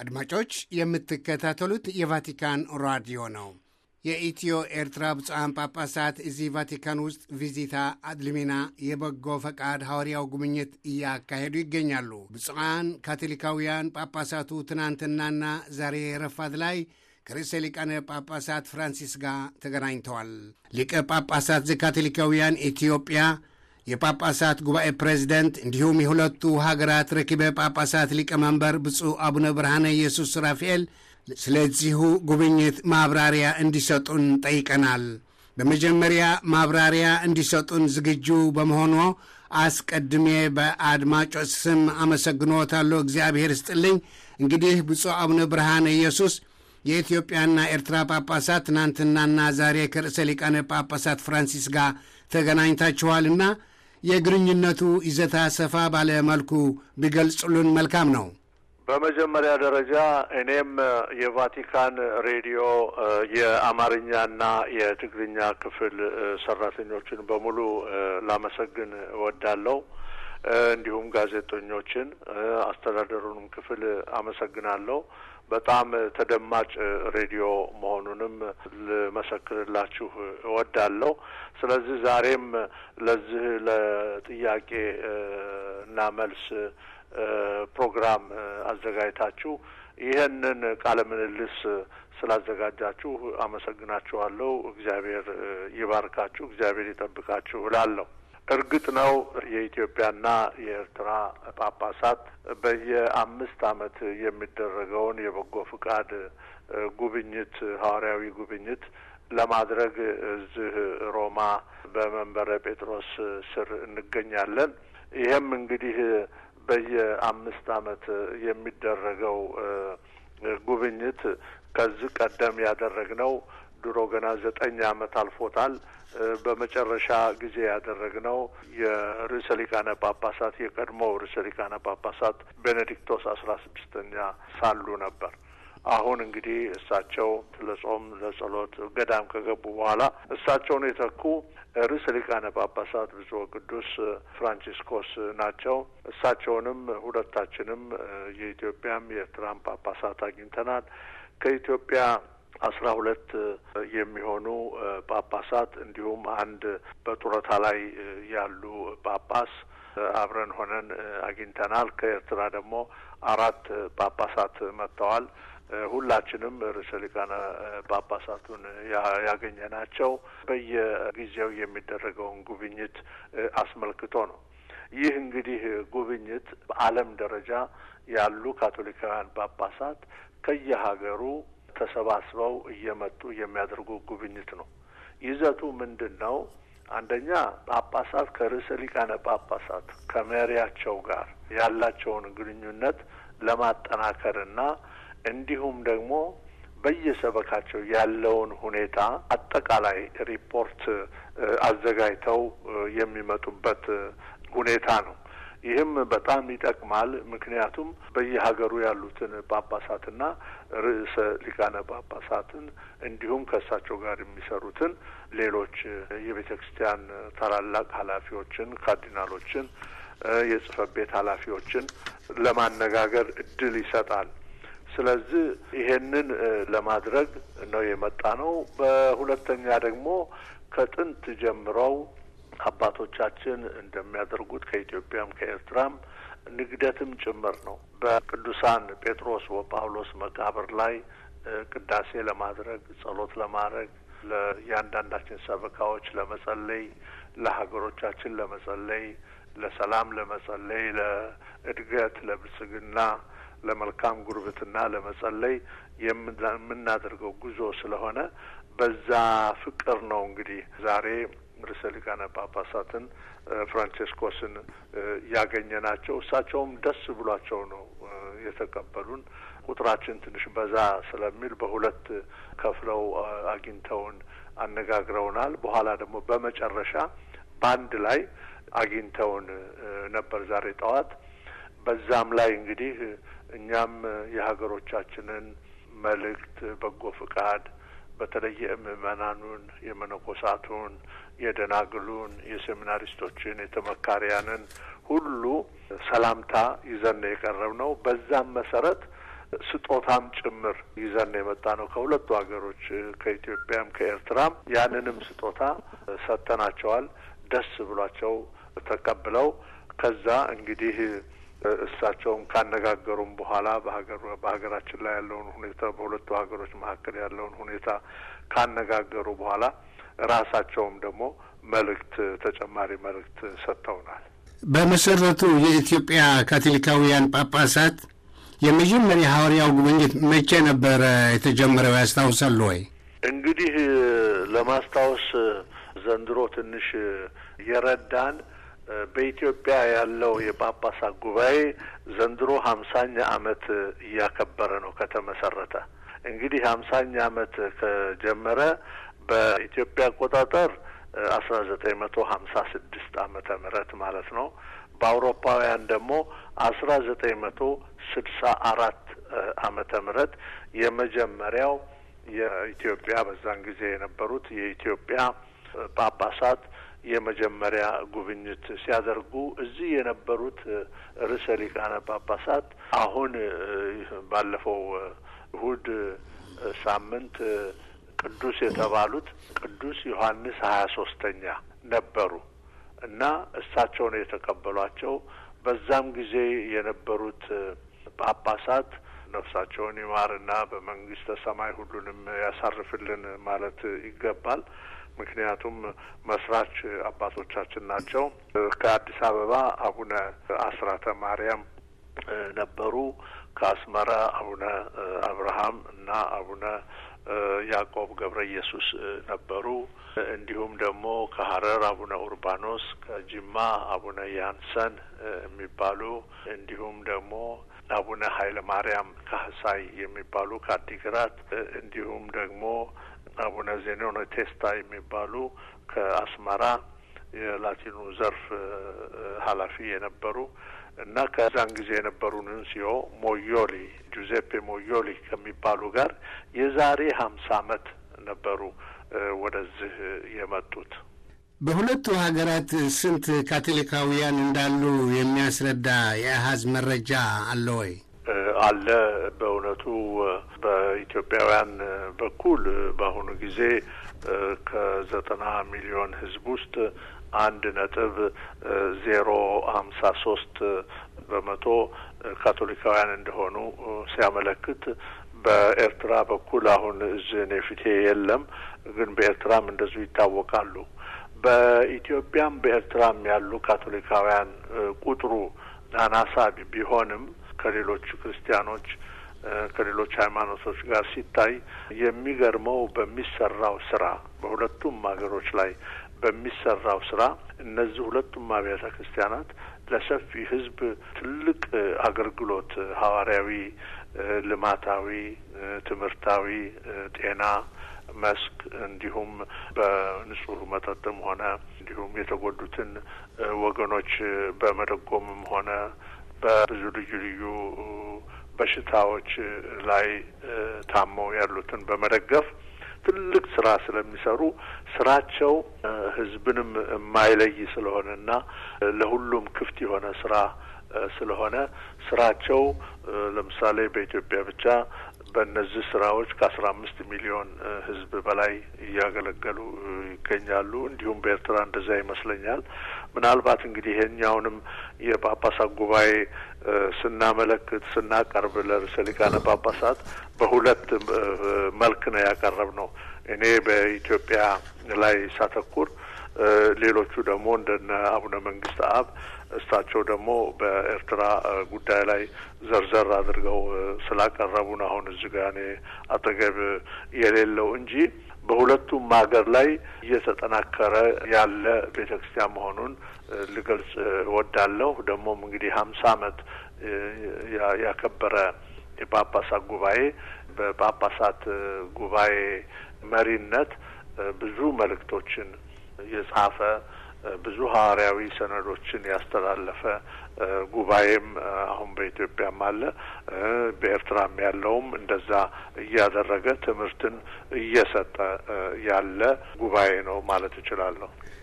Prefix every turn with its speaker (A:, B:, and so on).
A: አድማጮች የምትከታተሉት የቫቲካን ራዲዮ ነው። የኢትዮ ኤርትራ ብፁዓን ጳጳሳት እዚህ ቫቲካን ውስጥ ቪዚታ አድልሚና የበጎ ፈቃድ ሐዋርያው ጉብኝት እያካሄዱ ይገኛሉ። ብፁዓን ካቶሊካውያን ጳጳሳቱ ትናንትናና ዛሬ ረፋድ ላይ ከርዕሰ ሊቃነ ጳጳሳት ፍራንሲስ ጋር ተገናኝተዋል። ሊቀ ጳጳሳት ዘካቶሊካውያን ኢትዮጵያ የጳጳሳት ጉባኤ ፕሬዚደንት እንዲሁም የሁለቱ ሀገራት ረኪበ ጳጳሳት ሊቀመንበር ብፁዕ አቡነ ብርሃነ ኢየሱስ ራፋኤል ስለዚሁ ጉብኝት ማብራሪያ እንዲሰጡን ጠይቀናል። በመጀመሪያ ማብራሪያ እንዲሰጡን ዝግጁ በመሆኑ አስቀድሜ በአድማጮች ስም አመሰግኖታለሁ። እግዚአብሔር ስጥልኝ። እንግዲህ ብፁዕ አቡነ ብርሃነ ኢየሱስ የኢትዮጵያና ኤርትራ ጳጳሳት ትናንትናና ዛሬ ከርዕሰ ሊቃነ ጳጳሳት ፍራንሲስ ጋር ተገናኝታችኋልና የግንኙነቱ ይዘታ ሰፋ ባለ መልኩ ቢገልጹልን መልካም ነው።
B: በመጀመሪያ ደረጃ እኔም የቫቲካን ሬዲዮ የአማርኛና የትግርኛ ክፍል ሰራተኞችን በሙሉ ላመሰግን እወዳለሁ። እንዲሁም ጋዜጠኞችን፣ አስተዳደሩንም ክፍል አመሰግናለሁ። በጣም ተደማጭ ሬዲዮ መሆኑንም ልመሰክርላችሁ እወዳለሁ። ስለዚህ ዛሬም ለዚህ ለጥያቄ እና መልስ ፕሮግራም አዘጋጅታችሁ ይህንን ቃለ ምልልስ ስላዘጋጃችሁ አመሰግናችኋለሁ። እግዚአብሔር ይባርካችሁ፣ እግዚአብሔር ይጠብቃችሁ እላለሁ። እርግጥ ነው የኢትዮጵያና የኤርትራ ጳጳሳት በየአምስት ዓመት የሚደረገውን የበጎ ፍቃድ ጉብኝት ሐዋርያዊ ጉብኝት ለማድረግ እዚህ ሮማ በመንበረ ጴጥሮስ ስር እንገኛለን። ይህም እንግዲህ በየአምስት ዓመት የሚደረገው ጉብኝት ከዚህ ቀደም ያደረግነው ድሮ ገና ዘጠኝ ዓመት አልፎታል። በመጨረሻ ጊዜ ያደረግነው የርዕሰ ሊቃነ ጳጳሳት የቀድሞው ርዕሰ ሊቃነ ጳጳሳት ቤኔዲክቶስ አስራ ስድስተኛ ሳሉ ነበር። አሁን እንግዲህ እሳቸው ለጾም ለጸሎት ገዳም ከገቡ በኋላ እሳቸውን የተኩ ርዕሰ ሊቃነ ጳጳሳት ብፁዕ ቅዱስ ፍራንቺስኮስ ናቸው። እሳቸውንም ሁለታችንም የኢትዮጵያም የኤርትራም ጳጳሳት አግኝተናል። ከኢትዮጵያ አስራ ሁለት የሚሆኑ ጳጳሳት እንዲሁም አንድ በጡረታ ላይ ያሉ ጳጳስ አብረን ሆነን አግኝተናል። ከኤርትራ ደግሞ አራት ጳጳሳት መጥተዋል። ሁላችንም ርዕሰ ሊቃነ ጳጳሳቱን ያገኘ ናቸው። በየጊዜው የሚደረገውን ጉብኝት አስመልክቶ ነው። ይህ እንግዲህ ጉብኝት በዓለም ደረጃ ያሉ ካቶሊካውያን ጳጳሳት ከየሀገሩ ተሰባስበው እየመጡ የሚያደርጉ ጉብኝት ነው። ይዘቱ ምንድን ነው? አንደኛ ጳጳሳት ከርዕሰ ሊቃነ ጳጳሳት ከመሪያቸው ጋር ያላቸውን ግንኙነት ለማጠናከርና እንዲሁም ደግሞ በየሰበካቸው ያለውን ሁኔታ አጠቃላይ ሪፖርት አዘጋጅተው የሚመጡበት ሁኔታ ነው። ይህም በጣም ይጠቅማል። ምክንያቱም በየሀገሩ ያሉትን ጳጳሳትና ርዕሰ ሊቃነ ጳጳሳትን እንዲሁም ከእሳቸው ጋር የሚሰሩትን ሌሎች የቤተ ክርስቲያን ታላላቅ ኃላፊዎችን፣ ካርዲናሎችን፣ የጽህፈት ቤት ኃላፊዎችን ለማነጋገር እድል ይሰጣል። ስለዚህ ይሄንን ለማድረግ ነው የመጣ ነው። በሁለተኛ ደግሞ ከጥንት ጀምረው አባቶቻችን እንደሚያደርጉት ከኢትዮጵያም ከኤርትራም ንግደትም ጭምር ነው። በቅዱሳን ጴጥሮስ ወጳውሎስ መቃብር ላይ ቅዳሴ ለማድረግ ጸሎት ለማድረግ ለእያንዳንዳችን ሰበካዎች ለመጸለይ፣ ለሀገሮቻችን ለመጸለይ፣ ለሰላም ለመጸለይ፣ ለእድገት፣ ለብልጽግና፣ ለመልካም ጉርብትና ለመጸለይ የምናደርገው ጉዞ ስለሆነ በዛ ፍቅር ነው እንግዲህ ዛሬ ርዕሰ ሊቃነ ጳጳሳትን ፍራንቼስኮስን ያገኘ ናቸው። እሳቸውም ደስ ብሏቸው ነው የተቀበሉን። ቁጥራችን ትንሽ በዛ ስለሚል በሁለት ከፍለው አግኝተውን አነጋግረውናል። በኋላ ደግሞ በመጨረሻ በአንድ ላይ አግኝተውን ነበር ዛሬ ጠዋት። በዛም ላይ እንግዲህ እኛም የሀገሮቻችንን መልእክት በጎ ፍቃድ በተለይ የምእመናኑን፣ የመነኮሳቱን፣ የደናግሉን፣ የሴሚናሪስቶችን፣ የተመካሪያንን ሁሉ ሰላምታ ይዘን ነው የቀረብ ነው። በዛም መሰረት ስጦታም ጭምር ይዘን የመጣ ነው ከሁለቱ ሀገሮች ከኢትዮጵያም ከኤርትራም። ያንንም ስጦታ ሰጥተናቸዋል። ደስ ብሏቸው ተቀብለው ከዛ እንግዲህ እሳቸውም ካነጋገሩም በኋላ በሀገር በሀገራችን ላይ ያለውን ሁኔታ በሁለቱ ሀገሮች መካከል ያለውን ሁኔታ ካነጋገሩ በኋላ ራሳቸውም ደግሞ መልእክት ተጨማሪ መልእክት ሰጥተውናል።
A: በመሰረቱ የኢትዮጵያ ካቶሊካውያን ጳጳሳት የመጀመሪያ ሐዋርያው ጉብኝት መቼ ነበረ የተጀመረው? ያስታውሳሉ ወይ?
B: እንግዲህ ለማስታወስ ዘንድሮ ትንሽ የረዳን በኢትዮጵያ ያለው የጳጳሳት ጉባኤ ዘንድሮ ሀምሳኛ ዓመት እያከበረ ነው ከተመሰረተ። እንግዲህ ሀምሳኛ ዓመት ከጀመረ በኢትዮጵያ አቆጣጠር አስራ ዘጠኝ መቶ ሀምሳ ስድስት ዓመተ ምህረት ማለት ነው። በአውሮፓውያን ደግሞ አስራ ዘጠኝ መቶ ስድሳ አራት ዓመተ ምህረት የመጀመሪያው የኢትዮጵያ በዛን ጊዜ የነበሩት የኢትዮጵያ ጳጳሳት የመጀመሪያ ጉብኝት ሲያደርጉ እዚህ የነበሩት ርዕሰ ሊቃነ ጳጳሳት አሁን ባለፈው እሁድ ሳምንት ቅዱስ የተባሉት ቅዱስ ዮሐንስ ሀያ ሶስተኛ ነበሩ እና እሳቸው ነው የተቀበሏቸው። በዛም ጊዜ የነበሩት ጳጳሳት ነፍሳቸውን ይማርና በመንግስተ ሰማይ ሁሉንም ያሳርፍልን ማለት ይገባል። ምክንያቱም መስራች አባቶቻችን ናቸው። ከአዲስ አበባ አቡነ አስራተ ማርያም ነበሩ። ከአስመራ አቡነ አብርሃም እና አቡነ ያዕቆብ ገብረ ኢየሱስ ነበሩ። እንዲሁም ደግሞ ከሀረር አቡነ ኡርባኖስ፣ ከጅማ አቡነ ያንሰን የሚባሉ እንዲሁም ደግሞ አቡነ ኃይለ ማርያም ካህሳይ የሚባሉ ከአዲግራት እንዲሁም ደግሞ አቡነ ዜኖን ቴስታ የሚባሉ ከአስመራ የላቲኑ ዘርፍ ኃላፊ የነበሩ እና ከዛን ጊዜ የነበሩ ንንሲዮ ሞዮሊ ጁዜፔ ሞዮሊ ከሚባሉ ጋር የዛሬ ሀምሳ ዓመት ነበሩ ወደዚህ የመጡት።
A: በሁለቱ ሀገራት ስንት ካቶሊካውያን እንዳሉ የሚያስረዳ የአሀዝ መረጃ አለ ወይ?
B: አለ። በእውነቱ በኢትዮጵያውያን በኩል በአሁኑ ጊዜ ከዘጠና ሚሊዮን ሕዝብ ውስጥ አንድ ነጥብ ዜሮ ሀምሳ ሶስት በመቶ ካቶሊካውያን እንደሆኑ ሲያመለክት በኤርትራ በኩል አሁን እዚህ እኔ ፊቴ የለም፣ ግን በኤርትራም እንደዚሁ ይታወቃሉ። በኢትዮጵያም በኤርትራም ያሉ ካቶሊካውያን ቁጥሩ አናሳ ቢሆንም ከሌሎች ክርስቲያኖች ከሌሎች ሃይማኖቶች ጋር ሲታይ የሚገርመው በሚሰራው ስራ በሁለቱም ሀገሮች ላይ በሚሰራው ስራ እነዚህ ሁለቱም አብያተ ክርስቲያናት ለሰፊ ሕዝብ ትልቅ አገልግሎት ሐዋርያዊ፣ ልማታዊ፣ ትምህርታዊ፣ ጤና መስክ እንዲሁም በንጹህ መጠጥም ሆነ እንዲሁም የተጎዱትን ወገኖች በመደጎምም ሆነ በብዙ ልዩ ልዩ በሽታዎች ላይ ታመው ያሉትን በመደገፍ ትልቅ ስራ ስለሚሰሩ ስራቸው ህዝብንም የማይለይ ስለሆነና ለሁሉም ክፍት የሆነ ስራ ስለሆነ ስራቸው ለምሳሌ በኢትዮጵያ ብቻ በእነዚህ ስራዎች ከአስራ አምስት ሚሊዮን ህዝብ በላይ እያገለገሉ ይገኛሉ። እንዲሁም በኤርትራ እንደዛ ይመስለኛል። ምናልባት እንግዲህ ይሄኛውንም የጳጳሳት ጉባኤ ስናመለክት ስናቀርብ ለርዕሰ ሊቃነ ጳጳሳት በሁለት መልክ ነው ያቀረብ ነው። እኔ በኢትዮጵያ ላይ ሳተኩር፣ ሌሎቹ ደግሞ እንደነ አቡነ መንግስት አብ እሳቸው ደግሞ በኤርትራ ጉዳይ ላይ ዘርዘር አድርገው ስላቀረቡ ነው አሁን እዚህ ጋ እኔ አጠገብ የሌለው እንጂ በሁለቱም ሀገር ላይ እየተጠናከረ ያለ ቤተ ክርስቲያን መሆኑን ልገልጽ እወዳለሁ። ደግሞም እንግዲህ ሀምሳ ዓመት ያከበረ የጳጳሳት ጉባኤ በጳጳሳት ጉባኤ መሪነት ብዙ መልእክቶችን የጻፈ ብዙ ሐዋርያዊ ሰነዶችን ያስተላለፈ ጉባኤም አሁን በኢትዮጵያም አለ። በኤርትራም ያለውም እንደዛ እያደረገ ትምህርትን እየሰጠ ያለ ጉባኤ ነው ማለት እችላለሁ።